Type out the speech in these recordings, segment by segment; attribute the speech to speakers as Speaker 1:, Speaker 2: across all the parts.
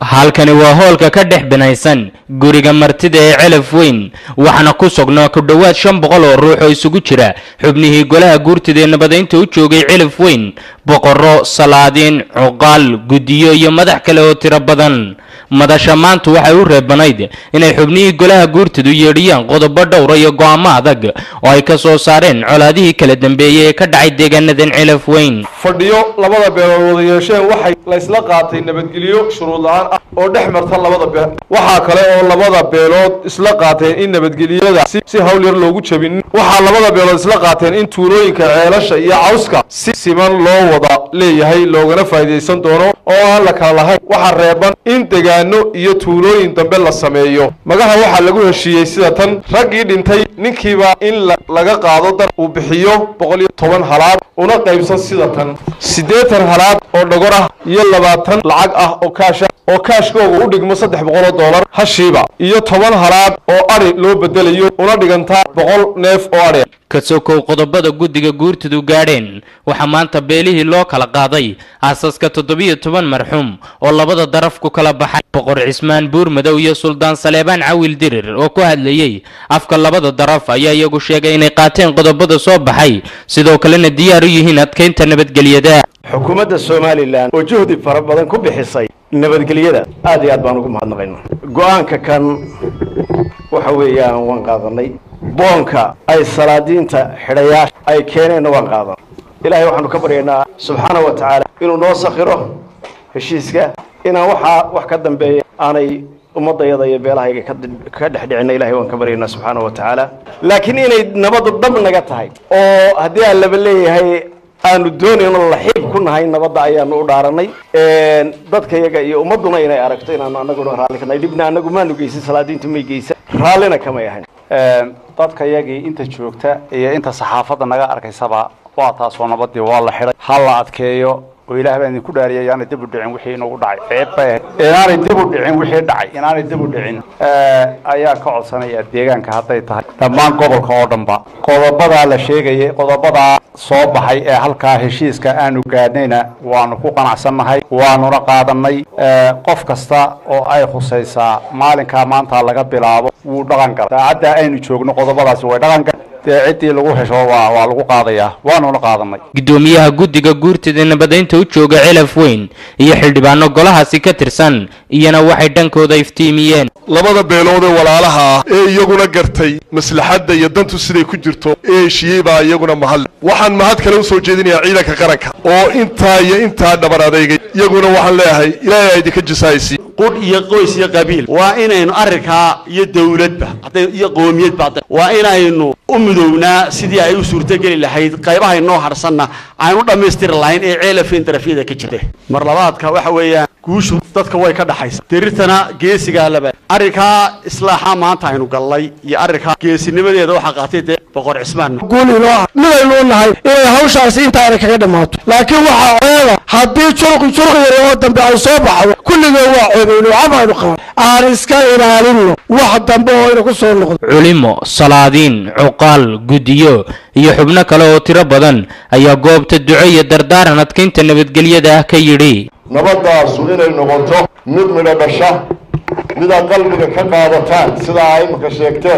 Speaker 1: halkani waa hoolka ka dhex binaysan guriga martida ee celaf weyn waxaana ku sugnaa ku dhowaad shan boqol oo ruux oo isugu jira xubnihii golaha guurtida ee nabadaynta u joogay celaf weyn boqorro salaadiin cuqaal guddiyo iyo madax kale oo tiro badan madasha maanta waxay u reebanayd inay xubnihii golaha guurtidu yeedhiyaan qodobo dhowra iyo go'aamo adag oo ay ka soo saareen colaadihii kala dambeeyey ee ka dhacay deegaanadan celaf weyn
Speaker 2: fadhiyo labada beelood wada yeesheen waxay la isla qaatay nabadgelyo shuruud la-aan ah oo dhex marta labada beel waxaa kale oo labada beelood isla qaateen in nabadgelyada si hawl yar loogu jabin waxaa labada beelood isla qaateen in tuulooyinka ceelasha iyo cawska si siman loo wada leeyahay loogana faa'iidaysan doono oo aan la kala lahayn waxaa reeban in degaano iyo tuulooyin dambe la sameeyo magaha waxaa lagu heshiiyey sida tan raggii dhintay ninkiiba in laga qaado dar uu bixiyo boqol iyo toban halaad una qaybsan sida tan siddeetan halaad oo dhogor ah iyo labaatan lacag ah oo kaasha oo kaashkooga u dhigmo saddex boqol oo doolar hashiiba iyo toban halaad oo adhi loo bedelayo una dhigantaa boqol neef oo adhi
Speaker 1: kasokow qodobada guddiga guurtidu gaadheen waxaa maanta beelihii loo kala qaaday aasaska toddobiyo toban marxuum oo labada daraf ku kala baxay boqor cismaan buurmadow iyo suldaan saleebaan cawil dirir oo ku hadlayey afka labada daraf ayaa iyagu sheegay inay qaateen qodobada soo baxay sidoo kalena diyaar u yihiin adkaynta nabadgelyada
Speaker 3: xukuumadda somalilan oo juhdi fara badan ku bixisay nabadgelyada aad iyo aad baan ugu mahadnaqayna go-aanka kan waxa weeyaan waan qaadanay boonka ay salaadiinta xidhayaasha ay keeneenna waan qaadan ilaahay waxaanu ka baryaynaa subxaana wa tacaala inuu noo sakhiro heshiiska inaan waxaa wax ka dambeeya aanay ummadayada iyo beelahayga ka dhexdhicina ilahay waan ka baryaynaa subxaana wa tacaala laakiin inay nabadu dhab naga tahay oo haddii aan laba leeyahay aanu doonayno laxiib ku nahay nabadda ayaanu u dhaaranay dadka yaga iyo ummadduna inay aragto inaanu anaguna raalli ka nahay dhibna anagu maanu geysan salaadiintu may geysan raallina kamay ahayn
Speaker 4: dadka yagii inta joogta iyo inta saxaafadda naga arkaysaba waa taasoo nabadii waa la xidhay ha la adkeeyo oo ilaah baa idinku dhaariyay inaanay dib u dhicin wixii inagu dhacay ceeb bay ahayd inaanay dib u dhicin wixii dhacay inaanay dib u dhicin ayaa ka codsanaya deegaanka hadday tahay dhammaan gobolka oo dhanba qodobadaa la sheegayay qodobadaa soo baxay ee halkaa heshiiska aanu gaadhnayna waanu ku qanacsannahay waanuna qaadanay qof kasta oo ay khusaysaa maalinkaa maanta laga bilaabo wuu dhaqan gala saacaddaa aynu joogno qodobadaasi way dhaqan gala dee ciddii lagu hesho waa waa lagu qaadayaa waanuna qaadanay
Speaker 1: gudoomiyaha guddiga guurtida nabadaynta u jooga celaf weyn iyo xildhibaano golahaasi ka tirsan iyana waxay dhankooda iftiimiyeen
Speaker 5: labada beelood ee walaalaha ah ee iyaguna gartay maslaxadda iyo dantu siday ku jirto ee heshiiyey baa iyaguna mahadle waxaan mahad kale u soo jeedinayaa ciidanka qaranka oo intaa iyo intaa dhabar adeegay iyaguna waxaan leeyahay ilaahay a idinka jisaaysi
Speaker 6: qudh iyo qoys iyo qabiil waa inaynu arrinkaa iyo dawladba hadday iyo qoomiyadba waa inaynu u midownaa sidii ay u suurtogeli lahayd qaybaha inoo harsanna aan u dhammaystiri lahayn ee ceelafeen darafyada ka jirta mar labaadka waxa weeyaan guushu dadka way ka dhaxaysa dirirtana geesigaa laba arrinkaa islaaxa maanta aynu gallay iyo arrinkaa geesinimadeeda waxaa qaatay dee boqor cismaan
Speaker 7: guul inoo ah midaynu u nahay inay hawshaasi intaana kaga dhammaato laakiin waxaa ceeba haddii jurqi jurqi yar oo dambe ay soo baxdo kulligeen waa ceebayno camaynu qaban aan iska ilaalinno wax dambe oo ina ku soo noqdo
Speaker 1: culimo salaadiin cuqaal guddiyo iyo xubno kale oo tiro badan ayaa goobta duco iyo dardaaran adkaynta nabadgelyada ah ka yidhi
Speaker 8: nabadaasu inay noqoto mid midho dhasha midaad qalbiga ka qaadataan sidaa ay imaka sheegteen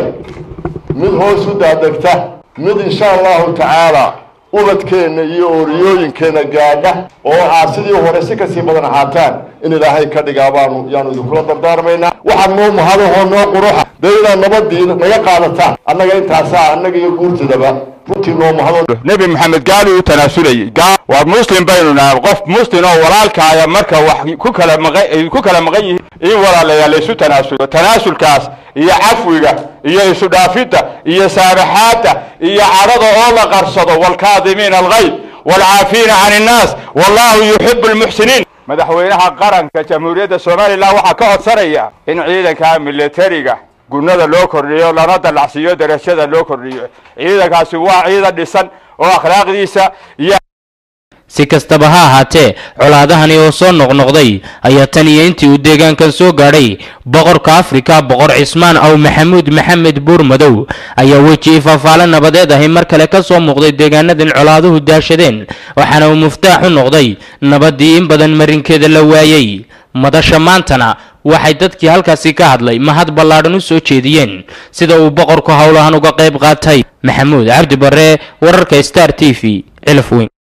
Speaker 8: mid hoos u daadegta mid insha allahu tacaala ubadkeenna iyo ooriyooyinkeenna gaadha oo aad sidii hore si kasii badan ahaataan in ilaahay ka dhigaa baanu yaanu idinkula dardaarmaynaa waxaa noo mahadahoo noo quruxa dee inaad nabadii naga qaadataan annaga intaasaa annaga iyo guurtidaba runtii noo mahado
Speaker 9: nebi maxamed gaali u tanaasulayay waa muslim baynu nahay qof muslim oo walaalkaaya marka wax ku kala maqan ku kala maqan yihiin in walaalayaal laysu tanaasulo tanaasulkaas iyo cafwiga iyo isu dhaafidda iyo saamaxaadda iyo cadhada oo la qarsado waalkaadimiina alghayd waalcaafiina can innaas wallahu yuxibu lmuxsiniin madaxweynaha qaranka jamhuuriyadda somalilan waxaa ka codsanaya in ciidanka militariga gunada loo kordhiyo lana dallacsiiyo darajada loo kordhiyo ciidankaasi waa ciidan dhisan oo akhlaaqdiisa iyo
Speaker 1: si kastaba ha ahaatee colaadahani oo soo noqnoqday ayaa tan iyo intii uu deegaankan soo gaadhay boqorka afrika boqor cismaan aw maxamuud maxamed buurmadow ayaa weji ifafaale nabadeed ahi mar kale ka soo muuqday deegaanadan colaaduhu daashadeen waxaana uu muftaax u noqday nabaddii in badan marinkeeda la waayey madasha maantana waxay dadkii halkaasi ka hadlay mahad ballaadhan u soo jeediyeen sida uu boqorku howlahan uga qayb qaatay maxamuud cabdi barre wararka star t v cilaf weyn